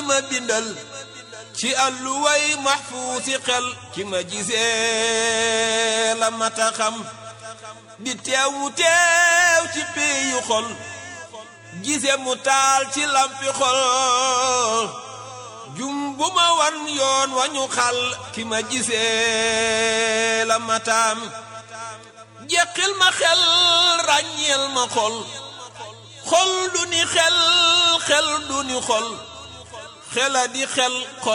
ma bindal ci àlluway maxfuusi xel ki ma gisee la mata xam di teewu teew ci péeyu xol gise mu taal ci lampi xol jum bu ma wan yoon wañu xal ki ma gisee la mataam jeqil ma xel ràññeel ma xol xol du ni xel xel du ni xol xela di xel xol